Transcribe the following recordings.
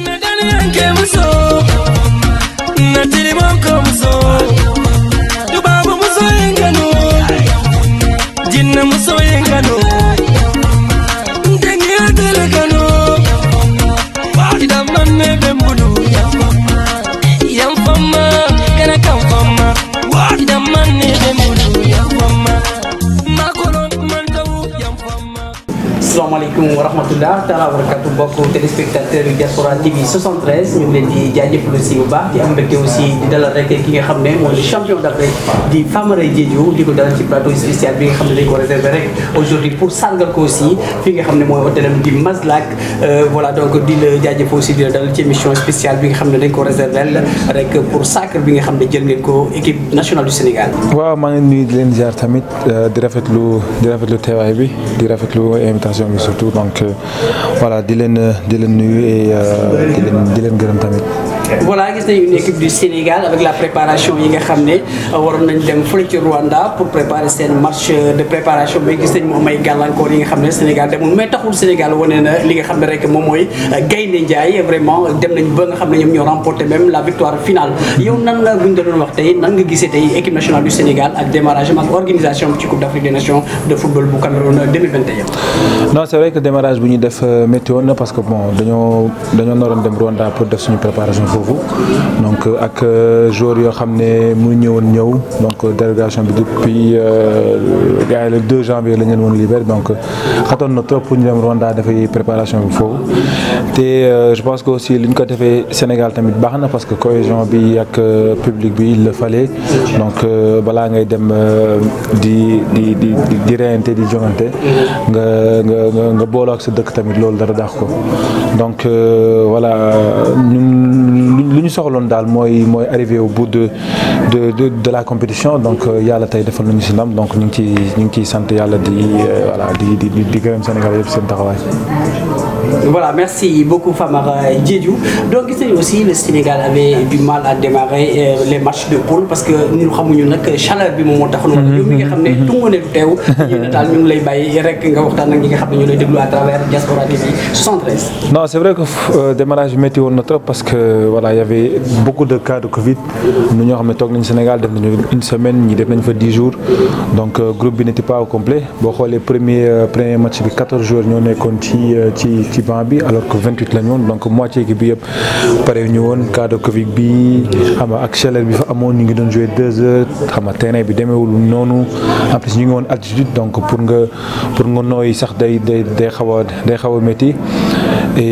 Nadhani yanke muso Natiri moko muso Dubabu muso yengano Jinna muso yengano Ndengi atele kano Ida manne bembulu Yam fama Kana kam fama Ida manne bembulu Yam fama Makono mantawu Yam fama asalaamaaleykum wa rahmatullah taala wa barakatu mbokk téléspectateur yu Diaspora TV 73 ñu ngi leen di jaajëfal aussi bu baax di am mbégte aussi di dalal rek ki nga xam ne mooy le champion d'Afrique di Famara Diédhiou di ko dalal ci plateau spécial bi nga xam ne dañ ko réservé rek aujourd'hui pour sargal ko aussi fi nga xam ne mooy hôtelam di Maslak voilà donc di la jaajëfal aussi di la dalal ci émission spéciale bi nga xam ne dañ ko réservé rek pour sacre bi nga xam ne jël ngeen ko équipe nationale du Sénégal waaw maa ngi nuyu di leen ziar tamit di rafetlu di rafetlu teewaay bi di rafetlu invitation bi surtout donc voilà di leen di leen nuyu et di leen di leen gërëm tamit. voilà gis nañu une équipe du Sénégal avec la préparation yi nga xam ne waroon nañ dem fële ci Rwanda pour préparer seen match de préparation mais gis nañ mu am ay gàllankoor yi nga xam ne Sénégal demul mais taxul Sénégal wane na li nga xam ne rek moom mooy Gaynde Njaay vraiment dem nañ ba nga xam ne ñoom ñoo remporté même la victoire finale yow nan la buñ doon wax tey nan nga gisee tey équipe nationale du Sénégal ak démarrage ak organisation ci Coupe d'Afrique des Nations de football bu Cameroun 2021 non c'est vrai que démarrage bu ñuy def métti woon na parce que bon dañoo dañoo naroon dem Rwanda pour def suñu préparation foofu donc ak joueurs yoo xam ne mu ñëwoon ñëw donc délégation bi depuis gars yi le 2 janvier la ñu leen woon libéré donc xatoon na trop pour ñu dem Rwanda dafay préparation bi foofu te je pense que aussi li ñu ko defee Sénégal tamit baax na parce que cohésion bi ak public bi il le fallait donc balaa ngay dem di di di di reyante di jongante nga nga nga booloo ak sa dëkk tamit loolu dara daax ko donc voilà ñun lu ñu soxloon daal mooy mooy arrivé au bout de de de de la compétition donc yàlla tey defal nañu si ndam donc ñu ngi ciy ñu ngi ciy sant yàlla di voilà di di di gërëm Sénégal yëpp seen taxawaay. Voilà, merci beaucoup Famara Diédhiou. Donc, gis nañu aussi le Sénégal avait du mal à démarrer euh, les matchs de poule parce que ñun xamuñu nag chaleur bi moom moo tax. yow mi nga xam ne tungu ne du teew. ñu daal ñu ngi lay bàyyi rek nga waxtaan ak ñi nga xam ne ñu lay déglu à travers Diaspora TV 73. Non, c'est vrai que euh, démarrage bi métti woon na trop parce que voilà y avait beaucoup de cas de Covid. ñu ñoo xam ne toog nañu Sénégal def nañu une semaine ñi def nañu fa 10 jours donc euh, groupe bi n'était pas au complet boo xoolee premier premier match bi 14 joueurs ñoo nekkoon ci ci. ci banc bi alors que 28 la ñu woon donc moitié équipe bi yëpp pare ñu woon cas de Covid bi xam nga ak chaleur bi fa amoon ñu ngi doon jouer deux heures xam nga terrain bi demeewul noonu en plus ñu ngi woon altitude donc pour nga pour nga nooyi sax day day day xaw a day xaw a métti et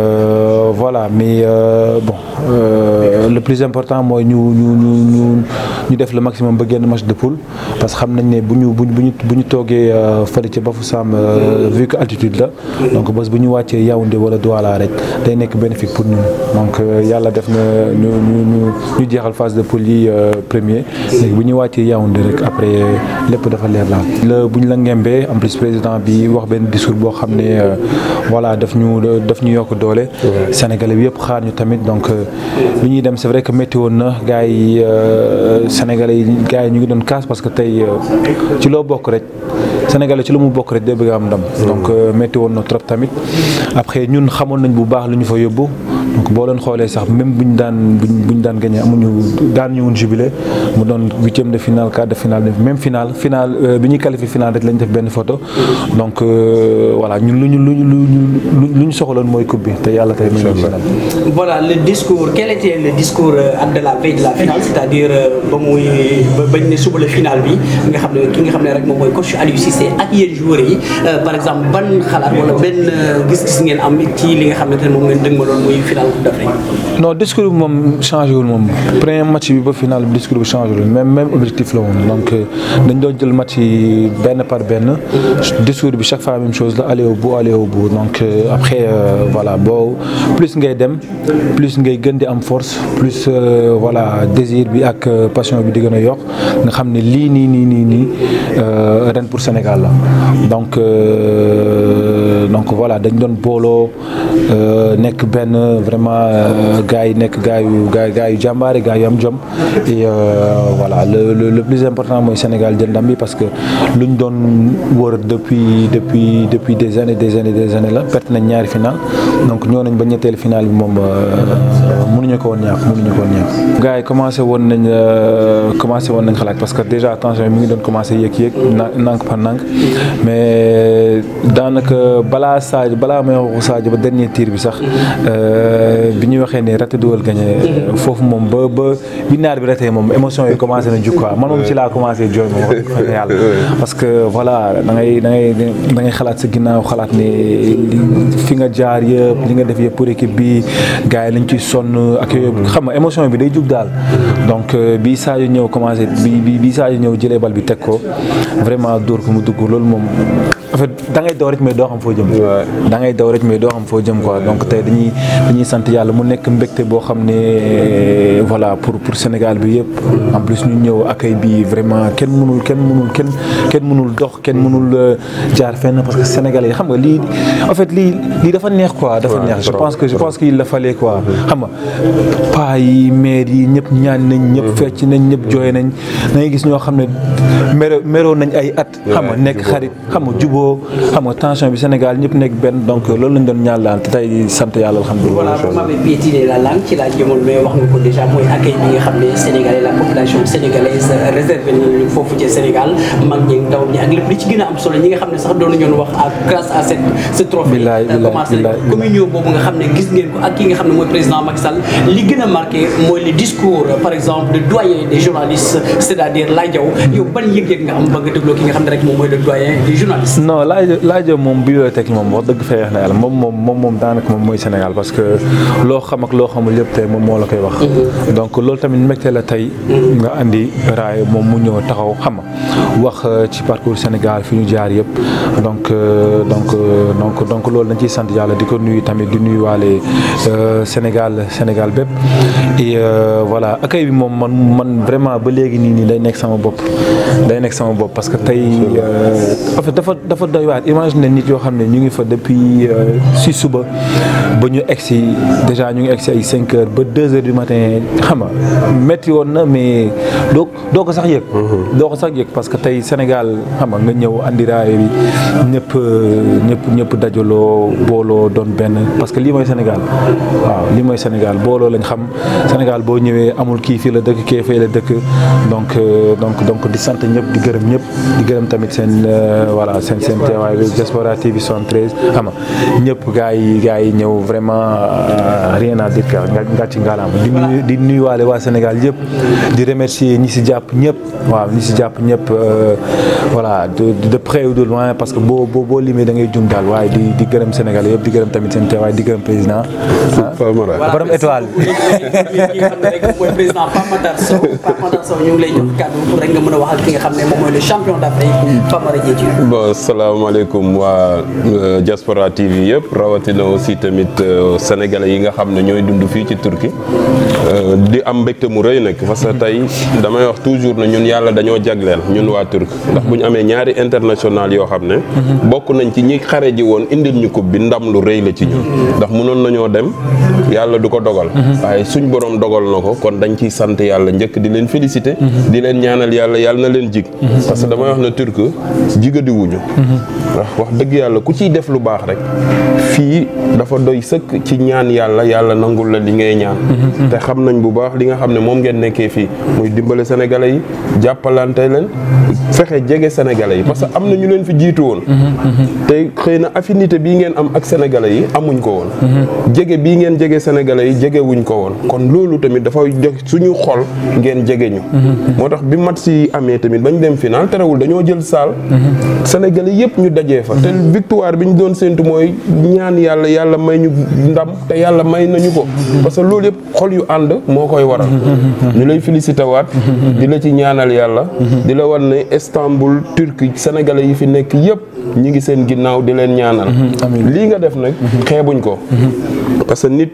euh, voilà mais euh, bon euh, le plus important mooy ñu ñu ñu ñu ñu def le maximum ba génn match de poule parce que xam nañ ne bu ñu bu ñu bu ñu toogee fële ca Bafoussam vu que altitude la donc bés bu ñu wàccee Yaoundé wala Douala rek day nekk bénéfique pour ñun donc yàlla def na ñu ñu ñu jeexal phase de poule yi premier léegi bu ñu wàccee Yaoundé rek après lépp dafa leer laal. la bu ñu la ngembee en plus président bi wax benn discours boo xam ne voilà daf ñu daf ñu yokk doole. Sénégalais bi yëpp xaar ñu tamit donc bi ñuy dem c'est vrai que métti woon na gars yi Sénégalais yi gars yi ñu ngi doon casse parce que tey ci loo bokk rek. Sénégalais ci lu mu bokk rek day bëgg am ndam donc métti woon na trop tamit après ñun xamoon nañ bu baax lu ñu fa yóbbu donc boo leen xoolee sax même buñ daan buñ buñ daan gagné amuñu daan ñu woon jubilé mu doon huitième de finale quart de finale même finale finale bi ñuy qualifié finale rek lañ def benn photo donc voilà ñun lu ñu lu ñu lu ñu soxaloon mooy coupe bi te yàlla tey mu ngi voilà le discours quel était le discours de la veille de la finale c'est-à-dire ba muy bañ ne suba la finale bi nga xam ne ki nga xam ne rek moom mooy coach Aliou Cissé ak yéen joueurs yi par exemple ban xalaat wala benn gis-gis ngeen am ci li nga xam ne moom ngeen dëgmaloon muy finale Coupe d'Afrique. non discours bi moom changé wul moom premier match bi ba final bi discours bi changé wul même même objectif la woon donc dañ doon jël match yi benn par benn discours bi chaque fois même chose la aller au bout aller au bout donc après voilà boo plus ngay dem plus ngay gën di am force plus voilà désir bi ak passion bi di gën a yokk nga xam ne lii nii nii nii nii ren pour Sénégal la donc donc voilà dañ doon booloo nekk benn vraiment gars yi nekk gars yu gars gars yu jàmbaare gars yu am jom et voilà le le le plus important mooy Sénégal jël ndam bi parce que luñ doon wër depuis depuis depuis des années des années des années la perte nañ ñaari final donc ñoo nañ ba ñetteel final bi moom mënuñu ko woon ñàkk mënuñu ko woon ñàkk. gars yi commencé woon nañ commencé woon nañ xalaat parce que déjà tension mi ngi doon commencé yéeg-yéeg nank par nank mais daanaka balaa Sadio balaa may waxu Sadio ba dernier tir bi sax bi ñu waxee ne raté dugal gagné foofu moom ba ba bi naar bi raté moom émotion yi commencé na jug quoi man moom ci laa commencé jooy moom wax dëgg yàlla parce que voilà da ngay da ngay da ngay xalaat sa ginnaaw xalaat ne fi nga jaar yëpp li nga def yëpp pour équipe bi gars yi lañ ciy sonn ak yooyu xam nga émotion bi day jug daal donc bi Sadio ñëw commencé bi bi bi Sadio ñëw jëlee bal bi teg ko vraiment dóor ko mu dugg loolu moom en fait da ngay daw rek mais doo xam foo jëm. da ngay daw rek mais doo xam foo jëm quoi donc tey dañuy dañuy sant yàlla mu nekk mbégte boo xam ne voilà pour pour Sénégal bi yëpp. en plus ñu ñëw accueil bi vraiment kenn mënul kenn mënul kenn kenn mënul dox kenn mënul jaar fenn parce que Sénégalais yi xam nga lii en fait lii lii dafa neex quoi. dafa neex je pense que je pense qu'il la fallait quoi xam nga paa yi maire yi ñëpp ñaan nañ ñëpp fecc nañ ñëpp jooy nañ da ngay gis ñoo xam ne mero meroo nañ ay at. xam nga nekk xarit xam nga juboo xam nga tension bi Sénégal ñëpp nekk benn donc loolu lañ doon ñaan daal te tey sant yàlla alhamdulilah. voilà vous m'avez piétiné la langue ci laa jëmoon mais wax nga ko déjà mooy accueil bi nga xam ne Sénégalais la population sénégalaise réservé nañu foofu ci Sénégal mag ñi ndaw ñi ak lépp li ci gën a am solo ñi nga xam ne sax doon nañu wax ak grâce à cette ce trophée. bilaay bilaay commencé communion boobu nga xam ne gis ngeen ko ak ki nga xam ne mooy président Macky Sall li gën a marqué mooy le discours par exemple de doyen des journalistes c'est-à-dire Laye Diaw yow ban yëg-yëg nga am ba nga dégloo ki nga xam ne rek moom mooy le doyen des journalistes. non Laye Laye moom bibliothèque moom wax dëgg fa yeex na yàlla moom moom moom moom daanaka moom mooy Sénégal parce que loo xam ak loo xamul yëpp tey moom moo la koy wax. donc loolu tamit mbégte la tey. nga andi raay moom mu ñëw taxaw xam nga wax ci parcours Sénégal fi ñu jaar yëpp donc donc donc donc loolu dañ ciy sant yàlla di ko nuyu tamit di nuyu waale Sénégal Sénégal bépp et voilà accueil bi moom man man vraiment ba léegi nii nii day nekk sama bopp day nekk sama bopp parce que tey en fait dafa dafa doy waar imagine nit yoo xam ne ñu ngi fa depuis si suba ba ñu egg si déjà ñu ngi egg si ay cinq heures ba deux heures du matin xam nga métti woon na mais doo doo ko sax yëg doo ko sax yëg parce que tey Sénégal xam nga nga ñëw andi raay bi ñëpp ñëpp ñëpp dajaloo booloo doon benn parce que lii mooy Sénégal waaw lii mooy Sénégal booloo lañ xam Sénégal boo ñëwee amul kii fii la dëkk kii fii la dëkk donc donc donc di sant ñëpp di gërëm ñëpp di gërëm tamit seen voilà seen seen teewaay bi Diaspora TV 73 xam nga ñëpp gars yi gars yi ñëw vraiment rien à dire quoi nga ci ngalaama di nuyu di nuyuwaale waa Sénégal yëpp di remercier ñi si jàpp ñëpp waaw ñi si jàpp ñëpp voilà de de près ou de loin parce que boo boo boo limee da ngay jum daal waaye di di gërëm Sénégal yëpp di gërëm tamit seen teewaay di gërëm président borom étoile ki nga xam ne rek mooy président Pape Matar Sow Pape Matar Sow ñu ngi lay jox kàddu pour rek nga mën a wax ak ki nga xam ne moom mooy le champion d'Afrique Famara Diédhiou bon salaamaaleykum waa Diaspora TV yëpp rawatina aussi tamit sénégalais yi nga xam ne ñooy dund fii ci Turquie di am mbégte mu rëy nag parce que tey damay wax toujours ne ñun yàlla dañoo jagleel ñun waa Turc ndax bu ñu amee ñaari international yoo xam ne bokk nañ ci ñi xare ji woon indil ñu coupe bi ndam lu rëy la ci ñun ndax mënoon nañoo dem yàlla du ko dogal waaye suñ borom dogal na ko kon dañ ciy sant yàlla njëkk di leen féliciter di leen ñaanal yàlla yàlla na leen jig parce que damay wax ne Turc jigadi wuñu ndax wax dëgg yàlla ku ciy def lu baax rek fii dafa doy sëkk ci ñaan yàlla yàlla nangul la li ngay ñaan te xam nañ bu baax li nga xam ne moom ngeen nekkee fii muy dimbale sénégalais yi jàppalante leen fexe jege sénégalais yi parce que am na ñu leen fi jiitu woon te xëy na affinité bii ngeen am ak sénégalais yi amuñ ko woon jege bii ngeen jege sénégalais yi jege wuñ ko woon kon loolu tamit dafa jox suñu xol ngeen jege ñu moo tax bi mat si amee tamit bañ dem final terewul dañoo jël saal sénégalais yëpp ñu dajee fa te victoire bi ñu doon séntu mooy ñaan yàlla yàlla may ñu ndam te yàlla may nañu ko parce que loolu yëpp xol yu ànd moo koy waral ñu lay félicité waat di la ci ñaanal yàlla di la wan ne Istanbul Turquie sénégalais yi fi nekk yëpp ñi ngi seen ginnaaw di leen ñaanal lii nga def nag xeebuñ ko parce que nit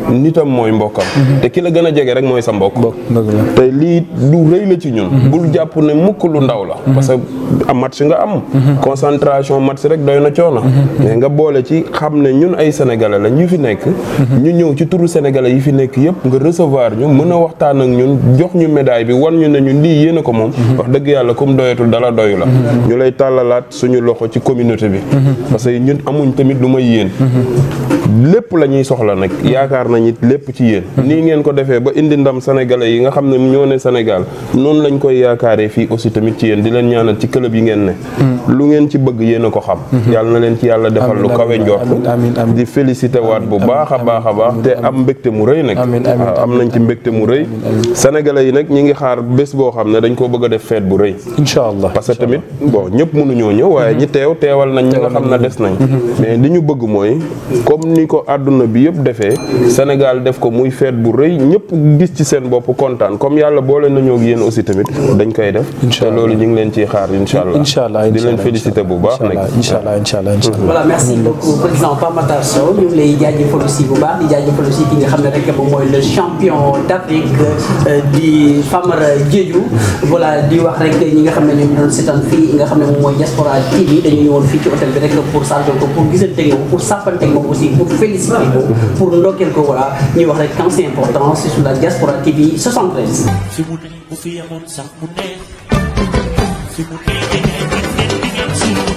nitam mooy mbokkam te ki la gën a jege rek mooy sa mbokk dëgg la te lii lu rëy la ci ñun bul jàpp ne mukk lu ndaw la parce que am match nga am concentration match rek doy na coono mais nga boole ci xam ne ñun ay sénégalais la ñu fi nekk ñu ñëw ci turu sénégalais yi fi nekk yëpp nga recevoir ñu mën a waxtaan ak ñun jox ñu médaille bi wan ñu ne ñun lii yéen a ko moom wax dëgg yàlla comme doyatul dala doyu la ñu lay tàllalaat suñu loxo ci communauté bi parce que ñun amuñ tamit lu may yéen lépp la ñuy soxla nag yaakaar nañ it lépp ci yéen nii ngeen ko defee ba indi ndam sénégalais yi nga xam ne ñoo ne Sénégal noonu lañ koy yaakaaree fii aussi tamit ci yéen di leen ñaanal ci club yi ngeen ne lu ngeen ci bëgg yéen a ko xam yàlla na leen ci yàlla defal lu kawe njortu di félicité waat bu baax a baax a baax te am mbégte mu rëy nag waaw am nañ ci mbégte mu rëy sénégalais yi nag ñi ngi xaar bés boo xam ne dañ koo bëgg a def fête bu rëy incha allah parce que tamit bon ñëpp mënuñoo ñëw waaye ñi teew teewal nañ ñi nga xam ne des nañ mais li ñu bëgg mooy comme ni ko àdduna bi yëpp defee Sénégal def ko muy fête bu rëy ñëpp gis ci seen bopp kontaan comme yàlla boole nañoo ak yéen aussi tamit dañ koy def te loolu ñu ngi leen ciy xaar incha allah incha allah di leen félicité bu baax nag incha allah incha allah incha allah voilà merci beaucoup président Pape Matar Sow ñu ngi lay jaajëfal aussi bu baax di jaajëfal aussi ki nga xam ne rek moom mooy le champion d'Afrique di Famara Diédhiou voilà di wax rek ñi nga xam ne ñoom ñu doon seetaan fii nga xam ne moom mooy Diaspora TV dañu ñëwoon fii ci hôtel bi rek pour sargal ko pour gisante moom pour sàppante moom aussi pour féliciter ko pour ndokkeel ko voilà ñuy wax rek quand c'est important c'est sur la Diaspora TV 73. fi mu ne bu fi yemoon sax mu neex fi mu ne da ngay gis ngeen di ngeen siiw